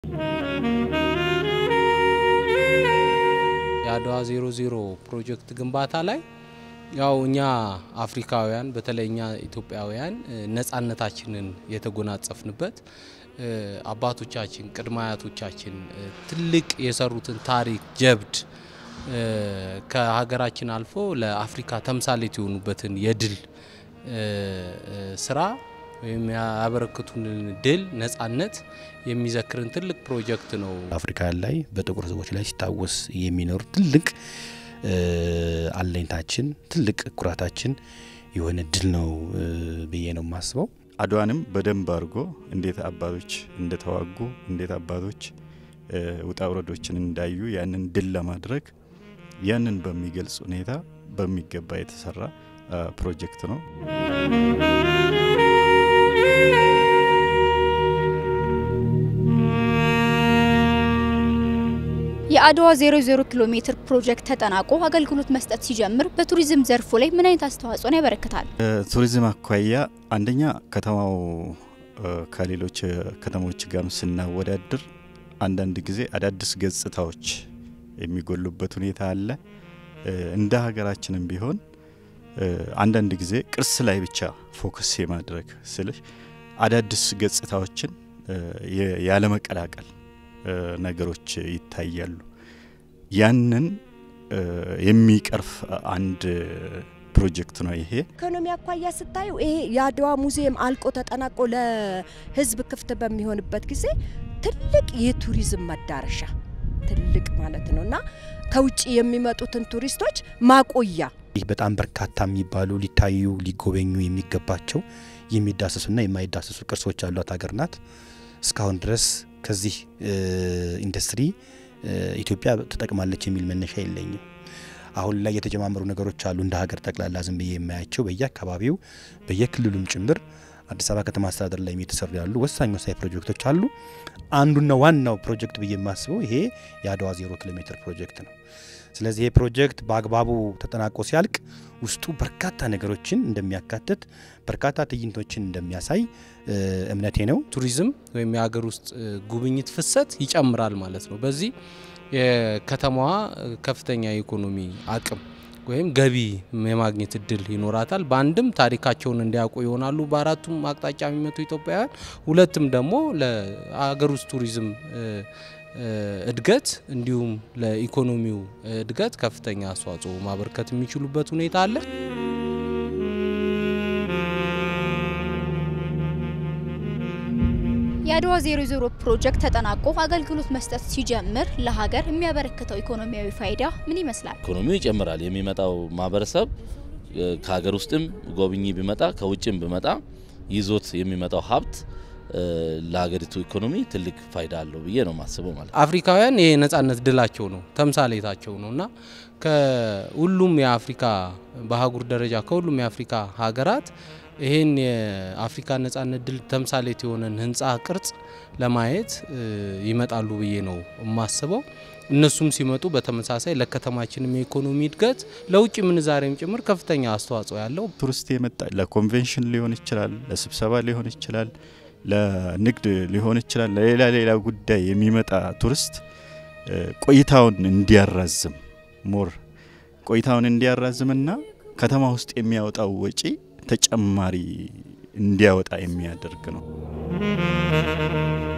የአድዋ ዜሮ ዜሮ ፕሮጀክት ግንባታ ላይ ያው እኛ አፍሪካውያን በተለይ እኛ ኢትዮጵያውያን ነጻነታችንን የተጎናጸፍንበት አባቶቻችን ቅድመ አያቶቻችን ትልቅ የሰሩትን ታሪክ ጀብድ ከሀገራችን አልፎ ለአፍሪካ ተምሳሌት የሆኑበትን የድል ስራ ወይም ያበረክቱንን ድል ነጻነት የሚዘክርን ትልቅ ፕሮጀክት ነው። አፍሪካ ላይ በጥቁር ሕዝቦች ላይ ሲታወስ የሚኖር ትልቅ አለኝታችን ትልቅ ኩራታችን የሆነ ድል ነው ብዬ ነው የማስበው። አድዋንም በደንብ አድርጎ እንዴት አባቶች እንደተዋጉ እንዴት አባቶች ውጣ ውረዶችን እንዳዩ ያንን ድል ለማድረግ ያንን በሚገልጽ ሁኔታ በሚገባ የተሰራ ፕሮጀክት ነው። የአድዋ 00 ኪሎ ሜትር ፕሮጀክት ተጠናቆ አገልግሎት መስጠት ሲጀምር በቱሪዝም ዘርፉ ላይ ምን አይነት አስተዋጽኦን ያበረክታል? ቱሪዝም አኳያ አንደኛ ከተማው ከሌሎች ከተሞች ጋር ስናወዳድር አንዳንድ ጊዜ አዳዲስ ገጽታዎች የሚጎሉበት ሁኔታ አለ። እንደ ሀገራችንም ቢሆን አንዳንድ ጊዜ ቅርስ ላይ ብቻ ፎከስ የማድረግ ስልሽ አዳዲስ ገጽታዎችን ያለመቀላቀል ነገሮች ይታያሉ። ያንን የሚቀርፍ አንድ ፕሮጀክት ነው ይሄ። ኢኮኖሚ አኳያ ስታዩ ይሄ የአድዋ ሙዚየም አልቆ ተጠናቆ ለሕዝብ ክፍት በሚሆንበት ጊዜ ትልቅ የቱሪዝም መዳረሻ ትልቅ ማለት ነው እና ከውጭ የሚመጡትን ቱሪስቶች ማቆያ ይህ በጣም በርካታ የሚባሉ ሊታዩ ሊጎበኙ የሚገባቸው የሚዳሰሱና የማይዳሰሱ ቅርሶች ያሏት ሀገር ናት። እስካሁን ድረስ ከዚህ ኢንዱስትሪ ኢትዮጵያ ተጠቅማለች የሚል መነሻ የለኝም። አሁን ላይ የተጀማመሩ ነገሮች አሉ። እንደ ሀገር ጠቅላላ ዝም ብዬ የማያቸው በየአካባቢው በየክልሉም ጭምር አዲስ አበባ ከተማ አስተዳደር ላይ የተሰሩ ያሉ ወሳኝ ወሳኝ ፕሮጀክቶች አሉ። አንዱና ዋናው ፕሮጀክት ብዬ የማስበው ይሄ የአድዋ ዜሮ ኪሎ ሜትር ፕሮጀክት ነው። ስለዚህ ይህ ፕሮጀክት በአግባቡ ተጠናቆ ሲያልቅ ውስጡ በርካታ ነገሮችን እንደሚያካትት በርካታ ትዕይንቶችን እንደሚያሳይ እምነቴ ነው። ቱሪዝም ወይም የሀገር ውስጥ ጉብኝት ፍሰት ይጨምራል ማለት ነው። በዚህ የከተማዋ ከፍተኛ የኢኮኖሚ አቅም ወይም ገቢ የማግኘት እድል ይኖራታል። በአንድም ታሪካቸውን እንዲያውቁ ይሆናሉ በአራቱም አቅጣጫ የሚመጡ ኢትዮጵያውያን፣ ሁለትም ደግሞ ለሀገር ውስጥ ቱሪዝም እድገት እንዲሁም ለኢኮኖሚው እድገት ከፍተኛ አስተዋጽኦ ማበርከት የሚችሉበት ሁኔታ አለ። የአድዋ 00 ፕሮጀክት ተጠናቆ አገልግሎት መስጠት ሲጀምር ለሀገር የሚያበረክተው ኢኮኖሚያዊ ፋይዳ ምን ይመስላል? ኢኮኖሚው ይጨምራል። የሚመጣው ማህበረሰብ ከሀገር ውስጥም ጎብኚ ቢመጣ ከውጭም ቢመጣ ይዞት የሚመጣው ሀብት ለሀገሪቱ ኢኮኖሚ ትልቅ ፋይዳ አለው ብዬ ነው የማስበው። ማለት አፍሪካውያን ይሄ የነጻነት ድላቸው ነው ተምሳሌታቸው ነው እና ከሁሉም የአፍሪካ በአህጉር ደረጃ ከሁሉም የአፍሪካ ሀገራት ይህን የአፍሪካ ነጻነት ድል ተምሳሌት የሆነን ህንፃ ቅርጽ ለማየት ይመጣሉ ብዬ ነው የማስበው። እነሱም ሲመጡ በተመሳሳይ ለከተማችንም የኢኮኖሚ እድገት ለውጭ ምንዛሬም ጭምር ከፍተኛ አስተዋጽኦ ያለው ቱሪስት የመጣ ለኮንቬንሽን ሊሆን ይችላል፣ ለስብሰባ ሊሆን ይችላል፣ ለንግድ ሊሆን ይችላል፣ ለሌላ ሌላ ጉዳይ የሚመጣ ቱሪስት ቆይታውን እንዲያራዝም ሞር ቆይታውን እንዲያራዝምና ከተማ ውስጥ የሚያወጣው ወጪ ተጨማሪ እንዲያወጣ የሚያደርግ ነው።